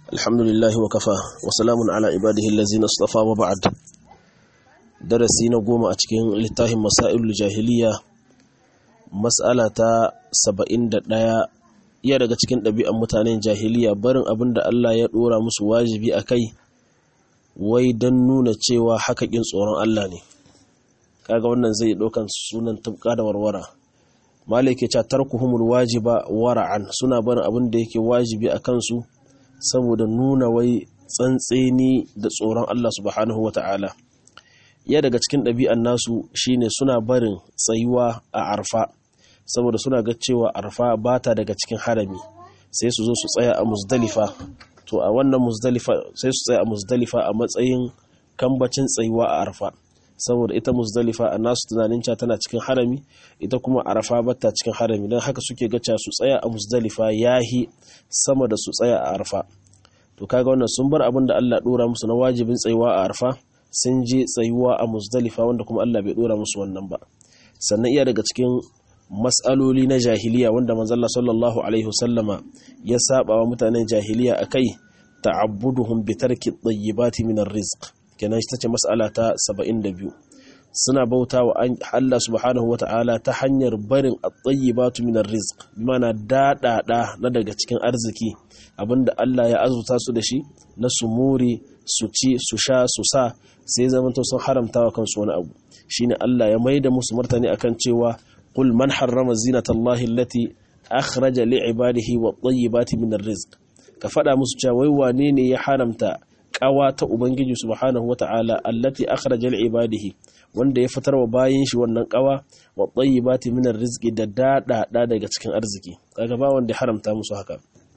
الحمد لله وكفى وسلام على عباده الذين اصطفى وبعد درسي نقوم أتكين لتاهم مسائل الجاهلية مسألة سبعين دايا iya daga cikin ɗabi'an mutanen jahiliya barin abin da Allah ya ɗora musu wajibi a kai wai don nuna cewa hakakin tsoron Allah ne kaga wannan zai ɗaukan sunan tubka da warwara malai ke ca tarkuhumul wajiba wara'an suna barin abin da yake wajibi a kansu saboda nuna wai tsantseni da tsoron Allah subhanahu wata'ala ya daga cikin ɗabi'an nasu shine suna barin tsayuwa a arfa saboda suna ga cewa arfa ba ta daga cikin harami sai su zo su tsaya a muzdalifa to a wannan muzdalifa sai su tsaya a muzdalifa a matsayin kambacin tsayuwa a arfa saboda ita muzdalifa a nasu tunanin cewa tana cikin harami ita kuma arfa bata cikin harami don haka suke gaca su tsaya a muzdalifa yahi sama da su tsaya a arfa to kaga wannan sun bar abin da Allah dora musu na wajibin tsayuwa a arfa sun je tsayuwa a muzdalifa wanda kuma Allah bai dora musu wannan ba sannan iya daga cikin matsaloli na jahiliya wanda manzalla sallallahu alaihi wasallama ya saba wa mutanen jahiliya akai ta'abbuduhum bi tarki at-tayyibati min ar-rizq kenan ita ce mas'ala ta 72 suna bauta wa Allah subhanahu wata'ala ta hanyar barin at-tayyibatu min ar-rizq bimana dadada na daga cikin arziki abinda Allah ya azuta su da shi na sumuri su ci su sha su sa sai zamanto sun haramta wa kansu wani abu shine Allah ya maida musu martani akan cewa قل من حرم زينة الله التي أخرج لعباده والطيبات من الرزق كفدا musu cewa wai wane ne ya haramta kawa ta ubangiji subhanahu wataala allati akhraja li'ibadihi wanda ya fitar wa bayin shi wannan kawa wa tayyibati min arziki da dada da daga cikin arziki kaga ba wanda ya haramta musu haka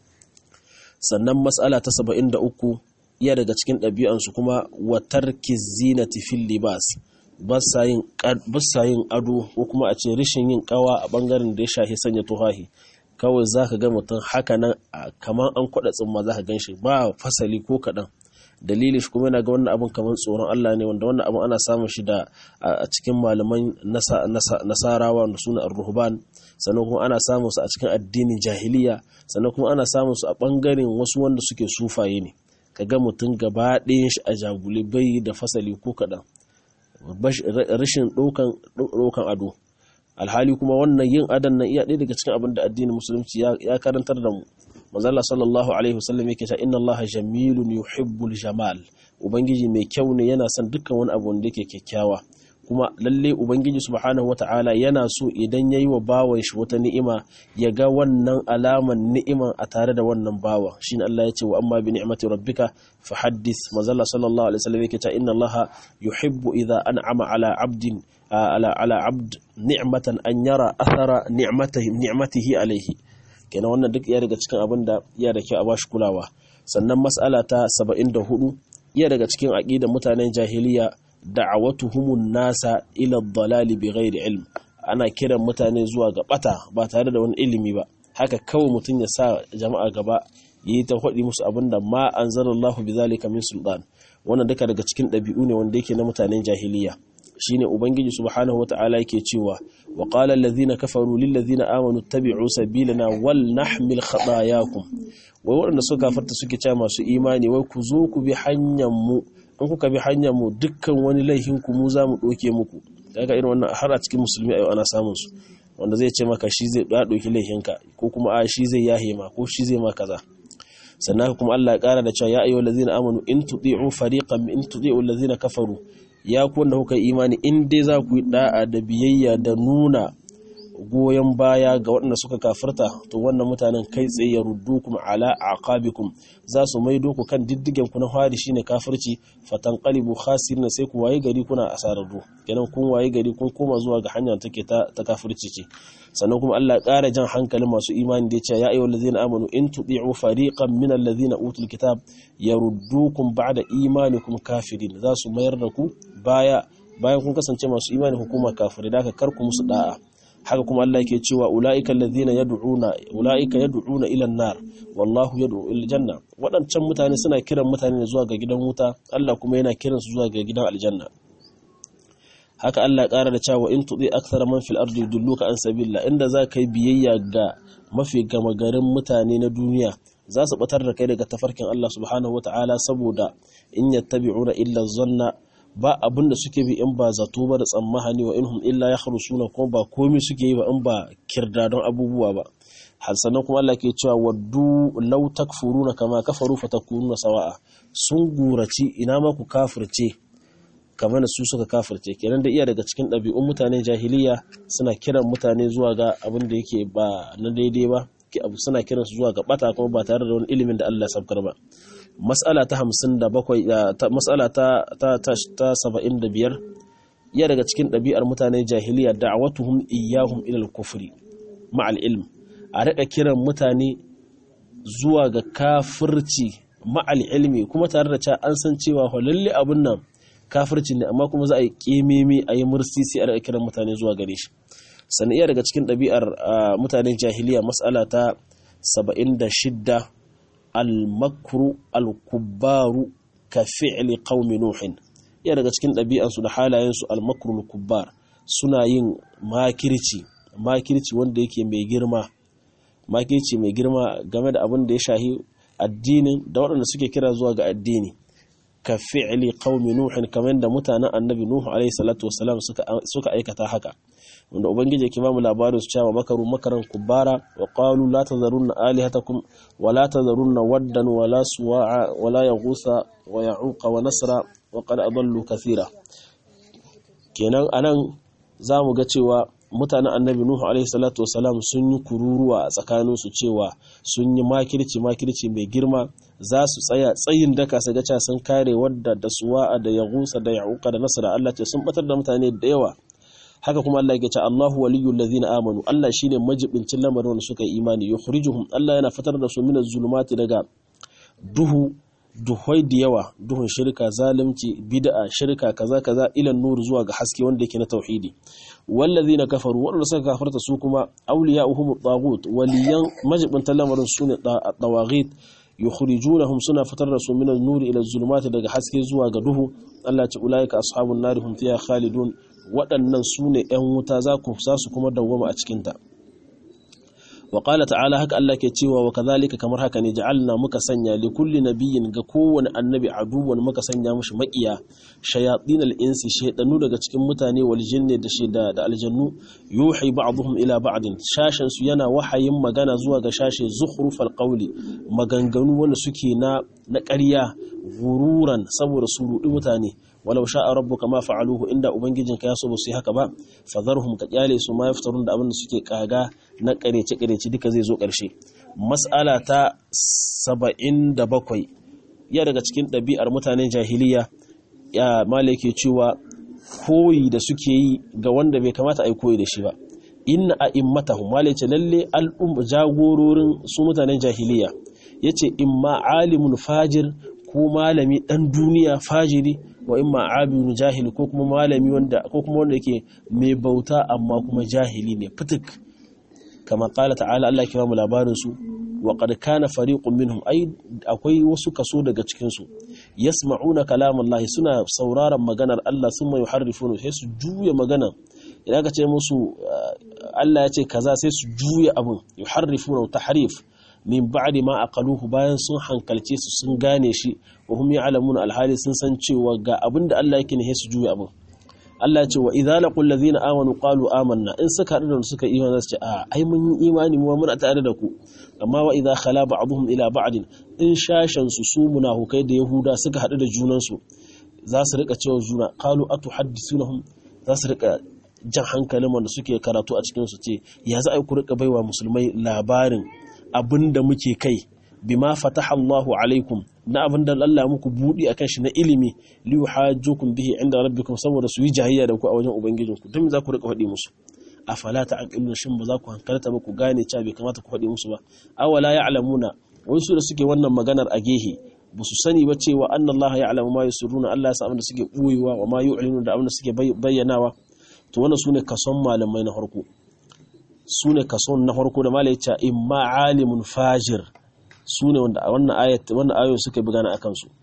sannan mas'ala ta 73 iya daga cikin ɗabi'ansu kuma wa tarki zinati fil libas ba sa yin ado ko kuma a ce rishin yin kawa a bangaren da ya shahi sanya tuhahi kawai za ka ga mutum haka nan kamar an kwada tsimma za ka gan shi ba fasali ko kaɗan dalili shi kuma yana ga wannan abin kamar tsoron Allah ne wanda wannan abin ana samun shi da a cikin malaman nasarawa da suna ar-ruhban sannan kuma ana samun su a cikin addinin jahiliya sannan kuma ana samun su a bangaren wasu wanda suke sufaye ne kaga mutum gaba ɗayan shi a jagule bai da fasali ko kaɗan rashin ɗaukan ado alhali kuma wannan yin adon nan iya ɗaya daga cikin abin da addinin musulunci ya karantar da mu mazalla sallallahu alaihi wasallam yake cewa inna allaha jamilun yuhibbul jamal ubangiji mai kyau ne yana son dukkan wani abu wanda yake kyakkyawa kuma lalle ubangiji subhanahu wataala yana so idan yayi wa bawan shi wata ni'ima ya ga wannan alaman ni'iman a tare da wannan bawa shine Allah ya ce wa amma bi ni'mati rabbika fahaddith mazalla sallallahu alaihi wasallam yake cewa inna allaha yuhibbu idha an'ama ala 'abdin ala ala 'abd ni'matan an yara athara ni'matihi ni'matihi alaihi kenan wannan duk iya daga cikin abin da iya da kyau a bashi kulawa sannan mas'ala ta 74 iya daga cikin aqidar mutanen jahiliya da'awatuhumun nasa ila dalali bi ghairi ilm ana kiran mutane zuwa ga bata ba tare da wani ilimi ba haka kawai mutum ya sa jama'a gaba yi ta hudi musu abinda ma anzalallahu bizalika min sultan wannan duka daga cikin ɗabi'u ne wanda yake na mutanen jahiliya shine ubangiji subhanahu wataala yake cewa wa qala allazina kafaru lil ladzina amanu tabi'u sabilana wal nahmil khatayakum wai waɗanda suka kafarta suke cewa masu imani wai ku zo ku bi hanyar mu in kuka bi hanyar mu dukkan wani laifin ku mu za mu ɗauke muku kaga irin wannan har a cikin musulmi a yau ana samun su wanda zai ce maka shi zai ya ɗauki laifinka ko kuma a shi zai yahe ma ko shi zai ma kaza sannan kuma Allah ya ƙara da cewa ya ayyuhal ladzina amanu in tuti'u fariqan in tuti'u allazina kafaru ya ku wanda kuka imani in dai za ku yi da'a da biyayya da nuna goyon baya ga waɗanda suka kafirta to wannan mutanen kai tsaye ya ruddu kuma ala aqabikum za su maido ku kan diddigen ku na fari shine kafirci fatanqalibu khasirin sai ku waye gari kuna asararru kenan kun waye gari kun koma zuwa ga hanya take ta, ta kafirci ce sannan kuma Allah ya ƙara jan hankalin masu imani da ya ce ya ayyuhal ladzina amanu in tuti'u fariqan min alladzina utul kitab yaruddukum ba'da imanikum kafirin za su mayar da ku baya bayan kun kasance masu imani hukuma kafirai da ka karku musu da'a haka kuma Allah yake cewa ulaika allazina yad'una ulaika yad'una ila an-nar wallahu yad'u ila janna wadancan mutane suna kiran mutane zuwa ga gidan wuta Allah kuma yana kiran su zuwa ga gidan aljanna haka Allah ya ƙara da cewa in tudi akthara man fil ardi yudulluka an sabilla inda za ka yi biyayya ga mafi gama garin mutane na duniya za su batar da kai daga tafarkin Allah subhanahu wata'ala saboda in yattabi'una illa zanna ba abin da suke bi in ba zato ba da tsammahani wa inhum illa yakhrusuna kuma ba komai suke yi ba in ba kirdadon abubuwa ba har sannan kuma Allah ke cewa waddu law takfuruna kama kafaru fatakununa sawa'a sun guraci ina ma ku kafirce kamar su suka kafirce kenan da iya daga cikin ɗabi'un mutanen jahiliya suna kiran mutane zuwa ga abin da yake ba na daidai ba suna kiran su zuwa ga bata kuma ba tare da wani ilimin da Allah ya sabkar ba mas'ala ta 57 mas'ala ta ta ta 75 iya daga cikin ɗabi'ar mutanen jahiliya da'awatuhum iyyahum ila al-kufri ma'al ilm a rika kiran mutane zuwa ga kafirci ma'al ilmi kuma tare da cewa an san cewa lalle abun nan kafirci ne amma kuma za a yi ƙememe a yi mursisi a daga kiran mutane zuwa gare shi sannan iya daga cikin ɗabi'ar mutanen jahiliya matsala ta 76 al-makru al-kubbaru ka fi'li qaumi nuhin iya daga cikin ɗabi'ansu da halayensu al-makru al-kubbar suna yin makirci makirci wanda yake mai girma makirci mai girma game da abin da ya shahi addinin da waɗanda suke kira zuwa ga addini ka fi'li qaumi nuhin kamar da mutanen annabi nuhu alaihi salatu wassalam suka suka aikata haka wanda ubangiji yake ba mu labarin su cewa makaru makaran kubara wa qalu la tazarunna alihatakum wa la tazarunna waddan wa la suwa'a wa la yaghutha wa ya'uqa wa nasra wa qad adallu kathira kenan anan zamu ga cewa mutanen annabi nuhu alaihi salatu wassalam sun yi kururuwa a tsakaninsu cewa sun yi makirci makirci mai girma za su tsaya tsayin daka su ga sun kare wadda da suwa'a da yagusa da ya'uqa da nasara Allah ce sun batar da mutane da yawa haka kuma Allah yake ce Allahu waliyyul ladzina amanu Allah shine majibincin lamarin wanda suka yi imani yukhrijuhum Allah yana fitar da su minaz zulumati daga duhu duhoi da yawa duhun shirka zalunci bid'a shirka kaza kaza ila nur zuwa ga haske wanda yake na tauhidi wallazina kafaru wadanda suka kafarta su kuma awliya'uhum at-taghut waliyan majibintan lamarin sune at-tawaghit yukhrijunahum suna fitar da su min an-nur ila az-zulumati daga haske zuwa ga duhu Allah ya ce ulaika ashabun nar hum fiha khalidun waɗannan su ne ‘yan wuta za ku sa su kuma dawwama a cikinta. wa ƙala ta'ala haka Allah ke cewa wa kazalika kamar haka ne ja'alna muka sanya li kulli nabiyyin ga kowane annabi aduwan muka sanya mushi maƙiya shayatin al-insi shaydanu daga cikin mutane wal jinni da shida da aljannu yuhi ba'dhum ila ba'din shashin su yana wahayin magana zuwa ga shashe zukhrufal qawli maganganu wanda suke na na ƙarya gururan saboda su rudi mutane walau sha'a rabbuka ma fa'aluhu inda ubangijinka ya so ba su yi haka ba fadharhum ka kyale su ma yaftarun da abin da suke kaga na karece karece duka zai zo karshe mas'ala ta 77 ya daga cikin ɗabi'ar mutanen jahiliya ya malake cewa koyi da suke yi ga wanda bai kamata a yi koyi da shi ba inna a'immatahum malace lalle al'um jagororin su mutanen jahiliya yace imma alimul fajir ko malami dan duniya fajiri wa imma abidun jahili ko kuma malami wanda ko kuma wanda yake mai bauta amma kuma jahili ne fitik kama qala ta'ala Allah ya kira mu labarin su wa qad kana fariqun minhum ay akwai wasu kaso daga cikin su yasma'una kalamallahi suna sauraron maganar Allah thumma yuharrifuna sai su juya magana idan ka ce musu Allah ya ce kaza sai su juya abun yuharrifuna tahrif min ba'di ma aqaluhu bayan sun hankalce su sun gane shi wa hum ya'lamuna alhali sun san cewa ga abinda Allah yake ne su juya abin Allah ya ce wa idza laqul ladina amanu qalu amanna in suka hadu da suka imani su ce a ai mun yi imani mu muna tare da ku amma wa idza khala ba'dhum ila ba'din in shashan su su munafukai da yahuda suka hadu da junan su za su rika cewa juna qalu atuhaddisunahum za su rika jan hankalin wanda suke karatu a cikin su ce ya za a ku rika baiwa musulmai labarin abinda muke kai bima fataha Allahu alaikum na abinda Allah muku budi akan shi na ilimi li yuhajjukum bihi inda rabbikum saboda su yi jahiyya da ku a wajen ubangijinku don za ku rika faɗi musu afala ta'qilun shin ba za ku hankalta ba ku gane cewa bai kamata ku faɗi musu ba awala ya'lamuna wasu da suke wannan maganar a gehe ba su sani ba cewa annallaha ya'lamu ma yusirruna Allah ya san abin da suke boyewa wa ma yu'linuna da abin da suke bayyanawa to wannan sune kason malamai na farko su ne kason na farko da malai ce imma alimun fajir su ne wanda wannan ayat wannan ayoyi suka bi gana akan su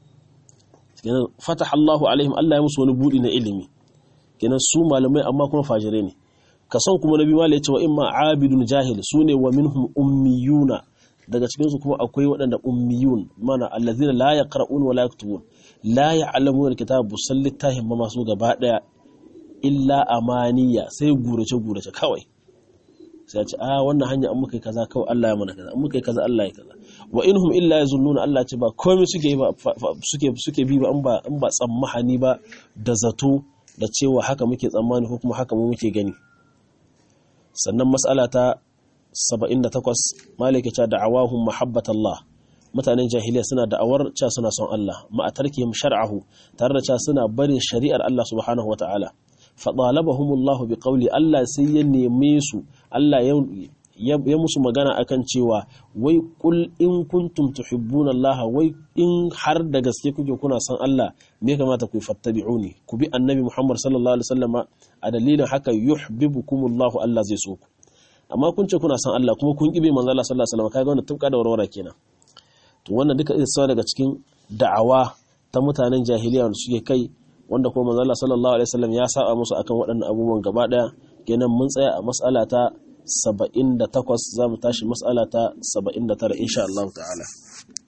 kenan fataha Allahu alaihim Allah ya musu wani budi na ilimi kenan su malamai amma kuma fajire ne kason kuma nabi malai ce wa imma abidun jahil su ne wa minhum ummiyuna daga cikin su kuma akwai waɗanda ummiyun mana allazina la yaqra'un wa la yaktubun la ya'lamuna alkitaba busallittahim ma masu gaba daya illa amaniya sai gurace gurace kawai sai ya ce a wannan hanya an muka yi kaza kawai Allah ya mana kaza an muka yi kaza Allah ya kaza wa inhum illa yazunnuna Allah ce ba komai suke ba suke suke bi ba an ba an ba tsammahani ba da zato da cewa haka muke tsammani ko kuma haka mu muke gani sannan mas'ala ta 78 malike ta da'awahum mahabbatallah mutanen jahiliya suna da'awar cewa suna son Allah ma tarkihim shar'ahu tare da cewa suna barin shari'ar Allah subhanahu wata'ala faɗalabahumullahu bi ƙauli Allah sai ya neme su Allah ya musu magana akan cewa wai kul in kuntum tuhibbuna Allah wai in har da gaske kuke kuna san Allah me kamata ku fattabi'uni ku bi annabi Muhammad sallallahu alaihi wasallama a dalilin haka yuhibbukumullahu Allah zai so ku amma kun ce kuna san Allah kuma kun kibe manzo Allah sallallahu alaihi wasallama kaga wannan tubka da warwara kenan to wannan duka isa daga cikin da'awa ta mutanen jahiliya da suke kai wanda kuma manzo Allah sallallahu alaihi wasallam ya saba musu akan waɗannan abubuwan gaba daya kenan mun tsaya a mas'ala ta 78 zamu tashi mas'ala ta 79 insha Allah ta'ala